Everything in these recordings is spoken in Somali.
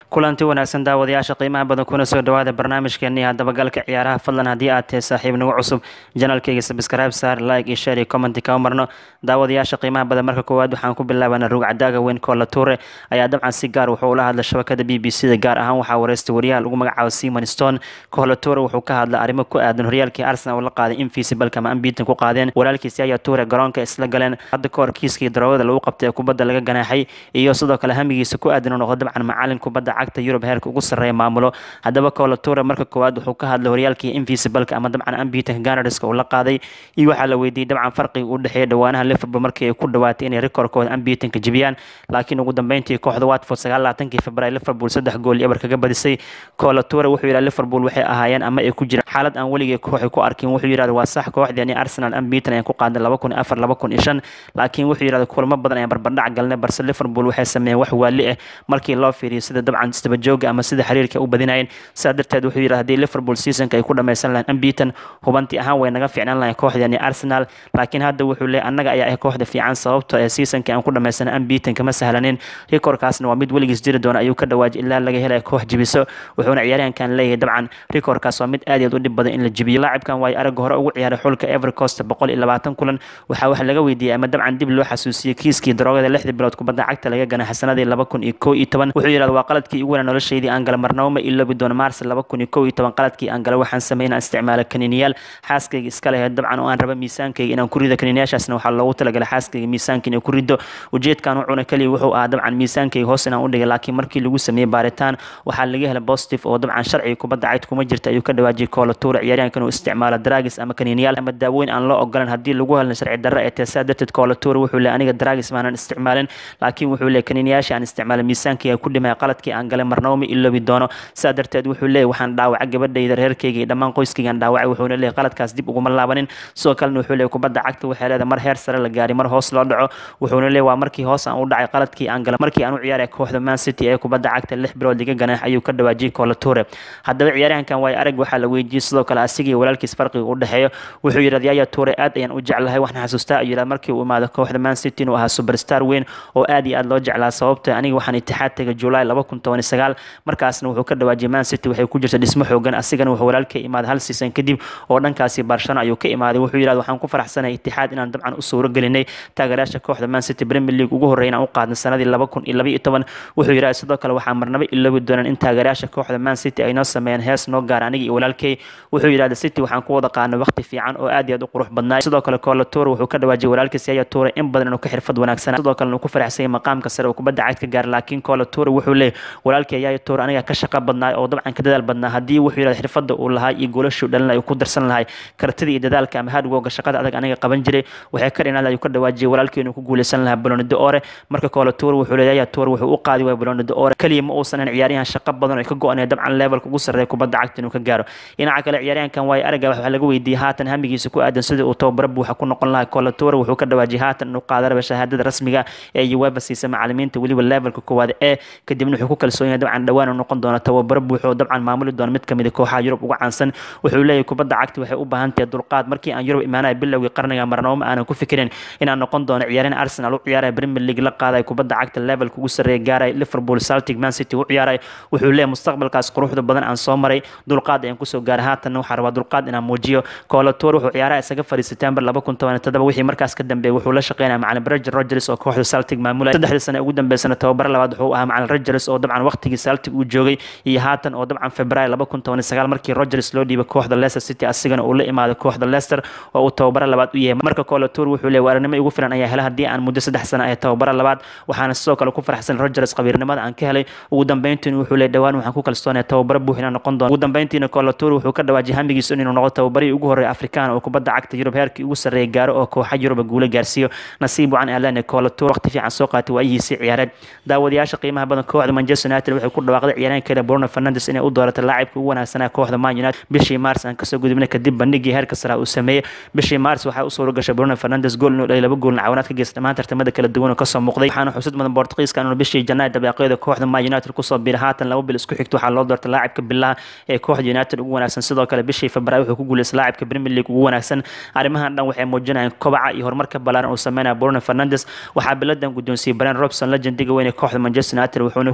kulanti wanaagsan daawadayaasha qiimaha badan kuna soo dhawaada barnaamijkeeni dabagalka ciyaaraha fadlan haddii aad tahay saaxiib nagu cusub janalkayga sabscribe saar like iyo share iyo commenti kama marno daawadayaasha qiimaha badan marka koowaad waxaan ku bilaabanaa rug cadaaga weyn koola tuure ayaa dabcan si gaar wuxuu ula hadlay shabakada b b c da gaar ahaan waxaa wareystay wariyaha lagu magacaabo simon stone koola tuure wuxuu ka hadlay arrimo ku aadan horyaalkii arsenal oo la qaaday invisibleka ama ambiitan ku qaadeen walaalkiisi ayaa tuure garoonka isla galeen hadda kahor kiiskii daroogada lagu qabtay ee kubadda laga ganaaxay iyo sidoo kale hamigiisa ku aadan uu noqdo dabcan macalin kubadda cagta yurub heerka ugu sarreeya maamulo haddaba koola tuure marka koowaad wuxuu ka hadlay horyaalkii invisibleka ama dabcan ambiitanka ganarska uu la qaaday iyo waxaa la weydiiyey dabcan farqiga u dhexeeya dhawaanaha liverpool markii ay ku dhawaatay inay rekoorkooda ambiitanka jebiyaan laakiin ugu dambeyntii kooxda watford sagaalaaatankii february liverpool saddex gool iyo ebar kaga badisay koola tuure wuxuu yidhaha liverpool waxay ahaayeen ama ay ku jiraan xaalad aan weligay kooxay ku arkin wuxuu yidhahda waa sax kooxdeeni arsenal ambiitan ayaan ku qaaday laba kun afar laba kun iyo shan laakiin wuxuu yidhahda kulamo badan ayaan barbardhac galnay balse liverpool waxay sameeyeen wax waali ah markii loo fiiriyo sida dabcan istabajooga ama sida xiriirka u badinayeen sidaa darteed wuxuu yidhahda haddii liverpool seasonka ay ku dhammaysan lahayn ambiitan hubanti ahaan way naga fiicnaan lahayn kooxdeeni arsenal laakiin hadda wuxuu leeyahy annaga ayaa ah kooxda fiican sababto ee seasonkii aan ku dhammaysan ambiitan kama sahlanin rekoorkaasna waa mid weligiis jiri doona ayuu ka dhawaajay ilaa laga helaya koox jibiso wuxuuna ciyaaryahankan leeyahay dabcan rekoorkaas waa mid aad iyo aad u dhib badan in la jibiyo laacibkan waayo aragga hore ugu ciyaaray xulka evercost boqol iyo labaatan kulan waxaa wax laga weydiiyey ama dabcan dib loo xasuusiyey kiiskii daroogada lixdii bilood kubadda cagta laga ganay xasanadii laba kun iyo kow iyo toban wuxuu yidhahda waa qaladkii ugu weynaa noloshaydii aan gala marnabo ma iloobi doono maars laba kun iyo kow iyo toban qaladkii aan gala waxaan sameeyay inaan isticmaalo kaniiniyaal xaaskayga iska leheed dabcan oo aan raba miisaankayga inaan ku rido kaniiniyaashaasna waxaa loogu talagalay xaaskayga miisaanka inay ku rido ujeedkan wuxuuna kaliya wuxuu ahaa dabcan miisaankayga hoos inaan u dhigay laakiin markii lagu sameeyey baaritaan waxaa laga helay positive oo dabcan sharciga kubadda cagta kuma jirta ayuu ka dhawaajiyay koola tuura ciyaaryahankan uu isticmaalo dragis ama kaniiniyaal ama daawooyin aan loo ogolan haddii lagu helna sharci darro ee teesaa darteed koola tuura wuxuu leeyahay aniga dragis maanan isticmaalin laakiin wuxuu leeyahay kaniiniyaasha aan isticmaalay miisaankayga ku dhimaya qaladkii aan galay marnabo ma iloobi doono sidaa darteed wuxuu leeyahay waxaan dhaawacay gabadhayda reerkayga iyo dhammaan qoyskaygaan dhaawacay wuxuuna leeyahay qaladkaas dib uguma laabanin sidoo kalena wuxuu leeyahay kubadda cagta waxay leedahay mar heer sare la gaari mar hoos loo dhaco wuxuuna leeyahay waa markii hoos aan u dhacay qaladkii aan galay markii aan u ciyaaray kooxda man city ee kubadda cagta lix bilood liga ganaax ayuu ka dhawaajiyay koola tuure haddaba ciyaaryahankan waayo arag waxaa la weydiiyey sidoo kale asigii walaalkiis farqiga u dhexeeyo wuxuu yidhahda yaya tuure aad ayaan u jeclahay waxaan xasuustaa ayuu yidhahda markii uu imaado kooxda man city inuu ahaa superstar weyn oo aad iyo aad loo jeclaa sababta aniga waxaan itixaad tegay july laba kun toban iyo sagaal markaasna wuxuu ka dhawaajiyay man city waxay ku jirta dhismo xoogan asigana wuxuu walaalka imaaday hal season kadib oo dhankaasi barshano ayuu ka imaaday wuxuu yidhahda waxaan ku faraxsanahay itixaad inaan dabcan u suuro gelinay taageerayaasha kooxda man city premier league ugu horreey inaan u qaadnay sanadii laba kun iyo laba iyo toban wuxuu yidhahda sidoo kale waxaa marnaba iloobi doonaan in taageerayaasha kooxda man city ay noo sameeyeen hees noo gaar aniga iyo walaalkay wuxuu yidhahda city waxaan ku wada qaadnay waqti fiican oo aad iyo aad u qurux badnaa sidoo kale koola tuure wuxuu ka dhawaajiyay walaalkiis yaya tuure in badan inuu ka xirfad wanaagsanaa sidoo kale inuu ku faraxsanyay maqaamka sare oo kubadda cagta gaar laakiin koola tuure wuxuu leeyahay walaalkay yaya tuure aniga ka shaqa badnaa oo dabcan ka dadaal badnaa haddii wuxuu yidhahda xirfadda uu lahaa iyo goolashu dhalin ay ku darsan lahay kartida iyo dadaalka ama hardwoga shaqada adag aniga qaban jiray waxay ka dhinaan ayuu ka dhawaajiyay walaalkii inuu ku guuleysan lahaa balonido ore marka koola tuure wuxuu leeyahay yaya tuure wuxuu u qaadi waaya balonido ore kaliya ma uusan in ciyaaryahan shaqo badan oo ay ka go-anaya dabcan levelka ugu sarreeya kubadda cagta inuu ka gaaro dhinaca kale ciyaaryahankan waayo aragga waxaa laga weydiiyey haatan hamigiisa ku aadan sidii uu tababaro buuxa ku noqon lahaa koola tuure wuxuu ka dhawaajiyay haatan inuu qaada raba shahaadada rasmiga ee uefa siisa macalimiinta weliba levelka koowaad ee kadibna wuxuu ku kalsoon yahay dabcan dhawaan uu noqon doona tababaro buuxa oo dabcan maamuli doona mid kamid a kooxaha yurub uga caansan wuxuu leeyahay kubadda cagta waxay u baahan tahay dulqaad markii aan yurub imaanaya bilowgii qarniga marnabo ma aanan ku fikirin inaan noqon doono ciyaaryahan arsenal u ciyaaraya premier league la qaadaya kubadda cagta levelka ugu sarreeya gaaraya liverpool celtic man city u ciyaaraya wuxuu leeyahay mustaqbalkaas quruxda badan aan soo maray dulqaad ayaan kusoo gaaray haatanna waxaa rabaa dulqaad inaan muujiyo koola tuur wuxuu ciyaaraha isaga fadhiy september laba kun toban todoba wixii markaas ka dambeeyay wuxuu la shaqeynaya macalin roger rogers oo kooxda celtic maamulaya saddexdii sane ugu dambeysana tababaro labaad wuxuu ahaa macalin rogers oo dabcan waqtigii celtic uu joogay iyo haatan oo dabcan february laba kun toban sagaal markii rogers loo dhiibay kooxda leicester city asigana uu la imaaday kooxda leicester oo uu tababaro labaad u yahay marka koola tuur wuxuu leeyahay waaranimo igu filan ayaa hela haddii aan muddo saddex sano ay tababaro labaad waxaana sidoo kale ku faraxsan rogers qabiirnimada aan ka helay ugu dambeyntiina wuxuu leeyahay dhawaan waxaan ku kalsoonaya tababaro buux inaan noqon doono ugu dambeyntiina koola tuur wuxuu ka dhawaajiyay hamigiisa inuu noqdo tababarihii ugu horreeya afrikaan oo kubadda cagta yurub heerkii ugu sarreeya gaaro oo kooxa yuruba guula gaarsiiyo nasiib wacan aalane koola tuur waqti fiican soo qaatay waayihiisii ciyaareed daawadayaasha qiimaha badan kooxda manchester united waxay ku dhawaaqday ciyaaryahankeeda bruno fernandes inay u dooratay laacibka ugu wanaagsanaa kooxda man united bishii mars aan kasoo gudubnay kadib bandhigii heerka sare uu sameeyey bishii mars waxaa u suura gashay bruno fernandes gool inuu dhalay laba goolna cawanaad ka geysta dhammaan tartamada kala duwan oo kasoo muuqday waxaana xusud mudan bortugiiska inuu bishii janaay dabeeqeeda kooxda man united kusoo biiray haatan laba bil isku xigta waxaa loo doortay laacibka bilaha ee kooxda united ugu wanaagsan sidoo kale bishii february wuxuu ku guuleystay laacibka premier league ugu wanaagsan arrimahan dhan waxay muujinayaan kobaca iyo horumarka ballaaran uu sameynaya bruno fernandes waxaa biladan guddoonsiiyey brian robson legendiga weyn ee kooxda manchester united wuxuuna ku kalsoon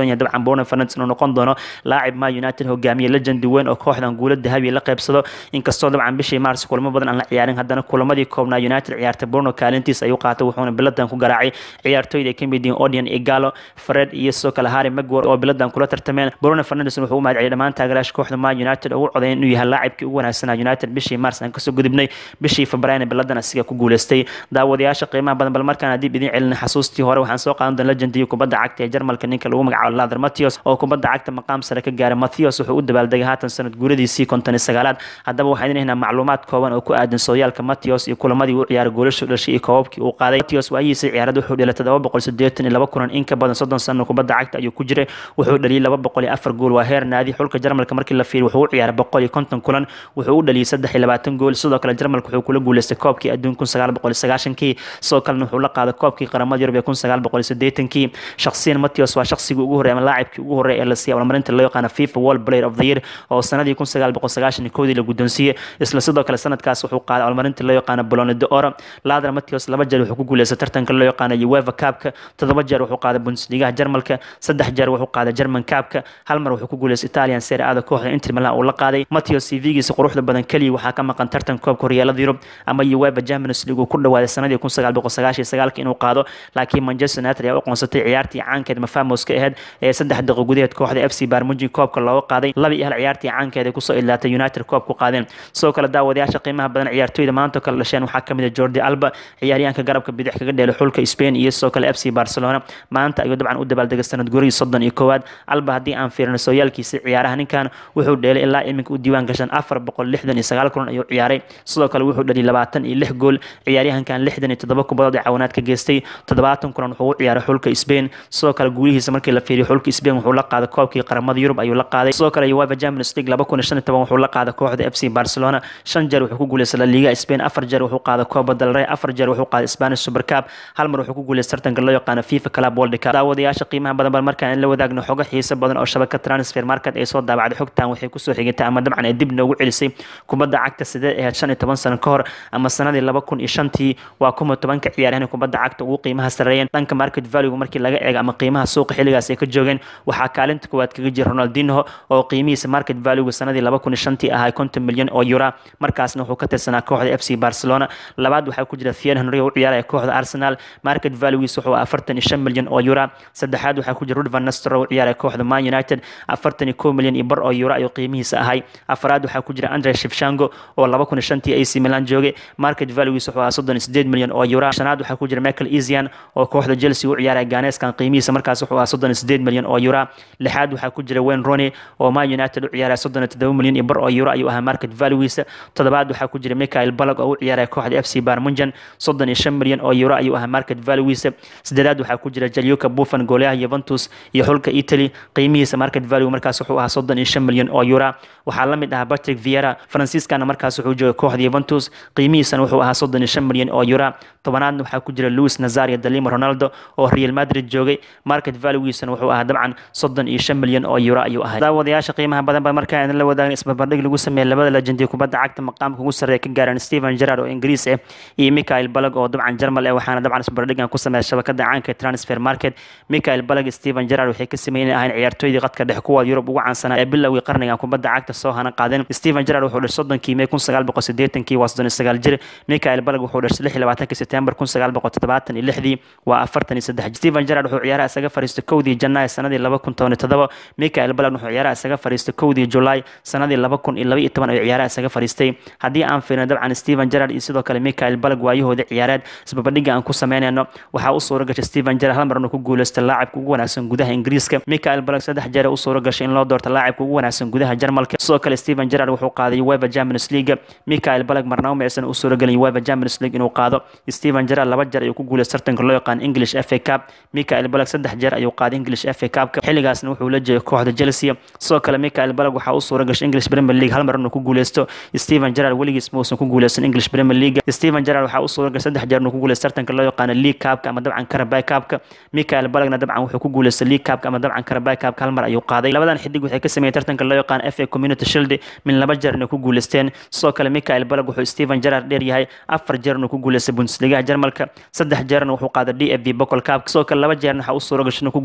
kalsoon yahay dabcan Bruno Fernandes inuu noqon doono laacib Man United hogaamiye legend weyn oo kooxdan guulo dahabi la qaybsado inkastoo dabcan bishii Mars kulamo badan aan la ciyaarin haddana kulamadii koobnaa United ciyaartay Bruno kaalintiis ayuu qaatay wuxuuna biladan ku garaacay ciyaartooyda ay ka mid yihiin Odion Igalo Fred iyo sidoo kale Harry Maguire oo biladan kula tartameen Bruno Fernandes wuxuu u mahadceliyay dhammaan taageerayaasha kooxda Man United oo u codeeyay inuu yahay laacibkii ugu wanaagsanaa United bishii Mars aan kasoo gudubnay bishii Febraayo biladan asiga ku guuleystay daawadayaasha qiimaha badan bal markaan haddii idin celin xasuustii hore waxaan soo qaadan doonaa legendii kubadda cagta ee Jarmalka ninka lagu magacaabo Lothar Matthäus oo kubadda cagta maqaam sare ka gaaray Matthäus wuxuu u dabaaldegay haatan sanad guuradiisii konton iyo sagaalaad haddaba waxaan idin haynaa macluumaad kooban oo ku aadan sooyaalka Matthäus iyo kulamadii uu ciyaaray goolashu dhashay iyo koobabkii uu qaaday Matthäus waayihiisa ciyaarada wuxuu dhalay todoba boqol siddeetan iyo laba kulan in ka badan soddon sano kubadda cagta ayuu ku jiray wuxuu dhaliyay laba boqol iyo afar gool waa heer naadi xulka Jarmalka markii la fiiriyo wuxuu u ciyaaray boqol iyo konton kulan wuxuu u dhaliyay saddex iyo labaatan gool sidoo kale Jarmalka wuxuu kula guuleystay koobkii adduun kun sagaal boqol iyo sagaashankii sidoo kalena wuxuu la qaaday koobkii qaramada Yurub ee kun sagaal boqol iyo siddeetankii shakhsiyan Matthäus waa shakhsigii ugu horreeyay ama laacibkii ugu horreeyay ee la siiyay abaalmarinta loo yaqaan FIFA World Player of the Year oo sanadii kun sagaal boqol sagaashan iyo kowdii la guddoonsiiyey isla sidoo kale sanadkaas wuxuu qaaday abaalmarinta loo yaqaan Ballon d'Or Lothar Matthäus laba jeer wuxuu ku guuleystay tartanka loo yaqaan UEFA Cup-ka toddoba jeer wuxuu qaaday Bundesliga Jarmalka saddex jeer wuxuu qaaday German Cup-ka hal mar wuxuu ku guuleystay Italian Serie A kooxda Inter Milan uu la qaaday Matthäus CV-giisa quruxda badan kaliya waxaa ka maqan tartan koobka horyaalada Yurub ama UEFA Champions League uu ku dhawaaday sanadii kun sagaal boqol sagaashan iyo sagaalka inuu qaado laakiin Manchester United ayaa u aqoonsatay ciyaartii caankeed Mafamos ka ahayd ee saddex daqiiqo gudaheed kooxda FC Bayern Munich koobka looga qaaday laba iyo hal ciyaartii caankeed ay kusoo ilaatay United koob ku qaadeen sidoo kale daawadayaasha qiimaha badan ciyaartooyda maanta kala dhasheen waxaa kamid ah Jordi Alba ciyaaryahanka garabka bidix kaga dheelay xulka Spain iyo sidoo kale FC Barcelona maanta ayuu dabcan u dabaaldegay sanad gurigii soddon iyo koowaad Alba haddii aan fiirino sooyaalkiisa ciyaaraha ninkan wuxuu dheelay ilaa iminka u diiwaan gashan afar boqol lixdan iyo sagaal kulan ayuu ciyaaray sidoo kale wuxuu dhaliyay labaatan iyo lix gool ciyaaryahankan lixdan iyo toddoba kubadood ee cawanaad ka geystay toddobaatan kulan wuxuu u ciyaaray xulka Spain sidoo kale guulihiisa markii la fiiriyo xulka Spain wuxuu la qaaday koobkii qaramada Yurub ayuu la qaaday sidoo kale UEFA Champions League laba kun iyo shan iyo toban wuxuu la qaaday kooxda FC Barcelona shan jeer wuxuu ku guuleystay La Liga Spain afar jeer wuxuu qaaday Copa del Rey afar jeer wuxuu qaaday Spanish Super Cup hal mar wuxuu ku guuleystay tartanka loo yaqaan FIFA Club World Cup daawadayaasha qiimaha badan bal markaan la wadaagno xogo xiiso badan oo shabakad transfer market ay soo daabacday xogtan waxay kusoo xigtay ama dabcan ay dib noogu celisay kubadda cagta sidee ahayd shan iyo toban sano ka hor ama sanadii laba kun iyo shantii waa kuma tobanka ciyaaryahan kubadda cagta ugu qiimaha sareeyeen dhanka market value markii laga eego ama qiimaha suuqa xilligaas ay ka joogeen waxaa kaalinta koowaad kaga jira Ronaldinho oo qiimihiisa market value sanadii laba kun iyo shantii ahaa konton milyan oo euro markaasna wuxuu ka tirsanaa kooxda FC Barcelona labaad waxaa ku jira Thierry Henry oo u ciyaaraya kooxda Arsenal market value-giisa wuxuu afartan iyo shan milyan oo euro saddexaad waxaa ku jira Ruud van Nistelrooy oo u ciyaaraya kooxda Man United afartan iyo kow milyan iyo bar oo euro ayuu qiimihiisa ahay afraad waxaa ku jira Andre Shevchenko oo laba kun iyo shantii AC Milan joogay market value-giisa wuxuu ahaa soddon iyo sideed milyan oo euro shanaad waxaa ku jira Michael Essien oo kooxda Chelsea u ciyaaraya Ganeskan qiimihiisa markaas wuxuu ahaa soddon iyo sideed milyan oo euro lixaad waxaa ku jira Wayne Rooney oo Man United u ciyaaraya soddon iyo toddoba milyan iyo bar oo euro ayuu ahaa market value-giisa toddobaad waxaa ku jira Michael Ballack oo u ciyaaraya kooxda FC Bayern Munich soddon iyo shan milyan oo euro ayuu ahaa market value-giisa sideedaad waxaa ku jira Gianluca Buffon goolaha Juventus iyo xulka Italy qiimihiisa market value markaas wuxuu ahaa soddon iyo shan milyan oo euro waxaa la mid ahaa Patrick Vieira Franciscana markaas wuxuu joogay kooxda Juventus qiimihiisana wuxuu ahaa soddon iyo shan milyan oo euro tobanaadna waxaa ku jira Luis Nazario Dalima Ronaldo oo Real Madrid joogay market value-giisana wuxuu ahaa dabcan soddon iyo shan milyan oo euro ayuu ahaa daawadayaasha qiimaha badan baa markaa idin la wadaagna isbarbardhig lagu sameeyay labada legendii kubadda cagta maqaamka ugu sarreeya ka gaareen Steven Gerrard oo Ingiriis ah iyo Michael Ballack oo dabcan Jarmal ah waxaana dabcan isbarbardhigan ku sameeyay shabakada caanka ee transfer market Michael Ballack Steven Gerrard waxay ka sameeyeen ahayn ciyaartooydii qadka dhex kuwa Yurub ugu caansanaa ee bilowgii qarnigan kubadda cagta soo hana qaadeen Steven Gerrard wuxuu dhashay soddonkii May kun sagaal boqol siddeetankii waa soddon iyo sagaal jir Michael Ballack wuxuu dhashay lix iyo labaatankii September kun sagaal boqol toddobaatan iyo lixdii waa afartan iyo saddex Steven Gerrard wuxuu ciyaaraha isaga fariistay kowdii Janaayo sanadii laba kun toban iyo toddoba Michael Ballack wuxuu ciyaaraha isaga fariistay kowdii July sanadii laba kun iyo laba iyo toban ayuu ciyaaraha isaga fariistay haddii aan fiirino dabcan Steven Gerrard iyo sidoo kale Michael Ballack waayahooda ciyaareed isbarbardhigga aan ku sameynayno waxaa u suura gashay Steven Gerrard hal mar inuu ku guuleystay laacibka ugu wanaagsan gudaha Ingiriiska Michael Ballack saddex jeer u suura gashay in loo doorto laacibka ugu wanaagsan gudaha Jarmalka sidoo kale Steven Gerrard wuxuu qaaday UEFA Champions League Michael Ballack marnaba ma aysan u suura galin UEFA Champions League inuu qaado Steven Gerrard laba jeer ayuu ku guuleystay tartanka loo yaqaan English FA Cup Michael Ballack saddex jeer ayuu qaaday English FA Cup xilligaasna wuxuu la jeeday kooxda Chelsea sidoo kale Michael Ballack waxaa u suura gashay English Premier League hal mar inuu ku guuleysto Steven Gerrard weligiis ma uusan ku guuleysan English Premier League Steven Gerrard waxaa u suura gashay saddex jeer inuu ku guuleysto tartanka loo yaqaan League Cup ama dabcan Carabao Cup Michael Ballackna dabcan wuxuu ku guuleystay League Cup ama dabcan Carabao Cup hal mar ayuu qaaday labadan xidig waxay ka sameeyeen tartanka loo yaqaan FA Community Shield min laba jeer inay ku guuleysteen sidoo kale Michael Ballack wuxuu Steven Gerrard dheer yahay afar jeer inuu ku guuleystay Bundesliga Jarmalka saddex jeerna wuxuu qaaday DFB Pokal Cup sidoo kale laba jeerna waxa u suura gashay inuu ku guuleysto tartanka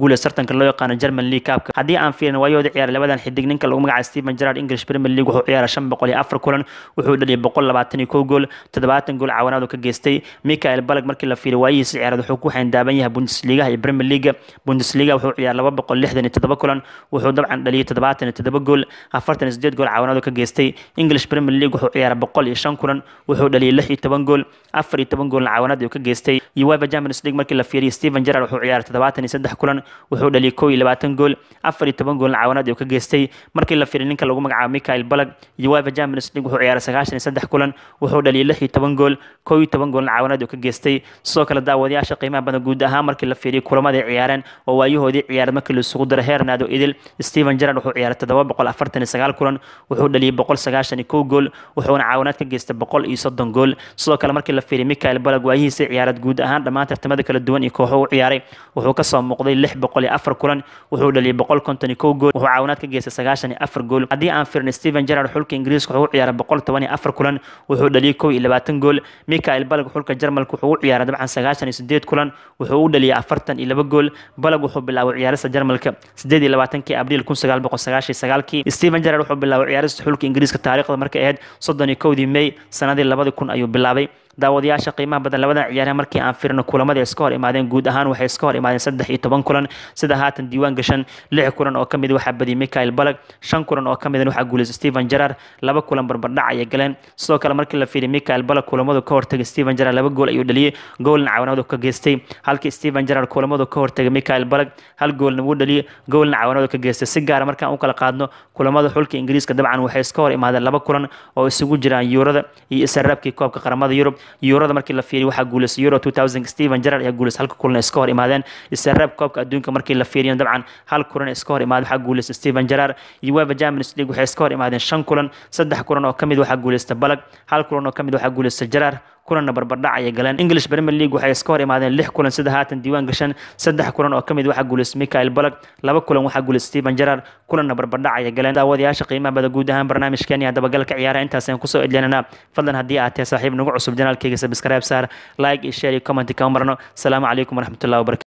kulanka loo yaqaano german league cupka haddii aan fiirin waayooda ciyaar labadan xidig ninka lagu magacaabo stephen gerrard english premier league wuxuu ciyaaray shan boqol iyo afar kulan wuxuu dhaliyay boqol labaatan iyo kow gool toddobaatan gool caawinaad uu ka geystay michael balag markii la fiiriyo waayihiisa ciyaareed wuxuu ku xayndaaban yahay bundesligaha iyo premier league bundesliga wuxuu ciyaaray laba boqol lixdan iyo toddoba kulan wuxuu dabcan dhaliyay toddobaatan iyo toddoba gool afartan iyo sideed gool caawinaad uu ka geystay english premier league wuxuu ciyaaray boqol iyo shan kulan wuxuu dhaliyay lix iyo toban gool afar iyo toban goolna caawinaad uu ka geystay uefa champions league markii la fiiriyo stephen gerrard wuxuu ciyaaray toddobaatan iyo saddex kulan wuxuu dhaliyay kow iyo labaatan gool afar iyo toban goolna caawinaad uu ka geystay markii la fiiriyo ninka lagu magacaabo michael balag uefa champions league wuxuu ciyaaray sagaashan iyo saddex kulan wuxuu dhaliyay lix iyo toban gool kow iyo toban goolna caawinaad uu ka geystay sidoo kale daawadayaasha qiimaha badan guud ahaan markii la fiiriyo kulamada ciyaareen oo waayahoodii ciyaareed markii la isugu daro heernaado idil stephen gerrard wuxuu ciyaaray toddoba boqol afartan iyo sagaal kulan wuxuu dhaliyay boqol sagaashan iyo kow gool wuxuuna caawinaad ka geystay boqol iyo soddon gool sidoo kale markii la fiiriyo michael balag waayihiisa ciyaareed guud ahaan dhammaan tartamada kala duwan iyo kooxo u ciyaaray wuxuu kasoo muuqday lix boqol iyo afar kulan wuxuu dhaliyay boqol konton iyo kow gool wuxuu caawinaad ka geystay sagaashan iyo afar gool haddii aan fiirno stephen gerrard xulka ingiriiska wuxuu u ciyaaray boqol toban iyo afar kulan wuxuu dhaliyay kow iyo labaatan gool michael balag xulka jarmalka wuxuu u ciyaaray dabcan sagaashan iyo sideed kulan wuxuu u dhaliyay afartan iyo laba gool balag wuxuu bilaabay ciyaarista jarmalka sideed iyo labaatankii abriil kun sagaal boqol sagaashan iyo sagaalkii stephen gerrard wuxuu bilaabay ciyaarista xulka ingiriiska taariikhda markay ahayd soddon iyo kowdii may sanadii labadi kun ayuu bilaabay daawadayaasha qiimaha badan labadan ciyaaryahan markii aan firno kulamada iska hor imaadeen guud ahaan waxay iska hor imaadeen saddex iyo toban kulan sida haatan diiwaan gashan lix kulan oo kamid waxaa badiyay michael balag shan kulan oo kamid waxaa guuleystay stephen gerrard laba kulan barbardhac ayay galeen sidoo kale markii la fiiriy michael balag kulamadu ka hortagay stephen gerrard laba gool ayuu dhaliyay goolna caawinadu ka geystay halkii stephen gerrard kulamadu ka hortagay michael balag hal goolna wuu dhaliyay goolna caawinadu ka geystay si gaara markaan u kala qaadno kulamada xulka ingiriiska dabcan waxay iska hor imaadeen laba kulan oo isugu jiraan yuurada iyo isaraabkii koobka qaramada yurub yuurada markii la fiiriyo waxaa guuleystay euro 2000 stephen gerrard ayaa guuleystay halka kulan iska hor imaadeen isaraab koobka adduunka markii la fiiriyo dabcan hal kulan iska hor imaadeen waxaa guuleystay stephen gerrard uefa champions league waxay iska hor imaadeen shan kulan saddex kulan oo kamid waxaa guuleystay balag hal kulan oo kamid waxaa guuleystay gerrard kulanna barbardhac ayay galeen english premier league waxay iska hor imaadeen lix kulan sida haatan diiwaan gashan saddex kulan oo kamid waxaa guuleystay michael balag laba kulan waxaa guuleystay stephen gerrard kulanna barbardhac ayay galeen daawadayaasha qiimaha bada guud ahaan barnaamijkeeni aa dabagalka ciyaaraha intaas ayaan kusoo edlinanaa fadlan haddii aad tahay saaxiib nagu cusub janaalkeyga subscribe saar like iyo share iyo comment kama marno asalaamu calaykum waraxmatullahi wabarakatu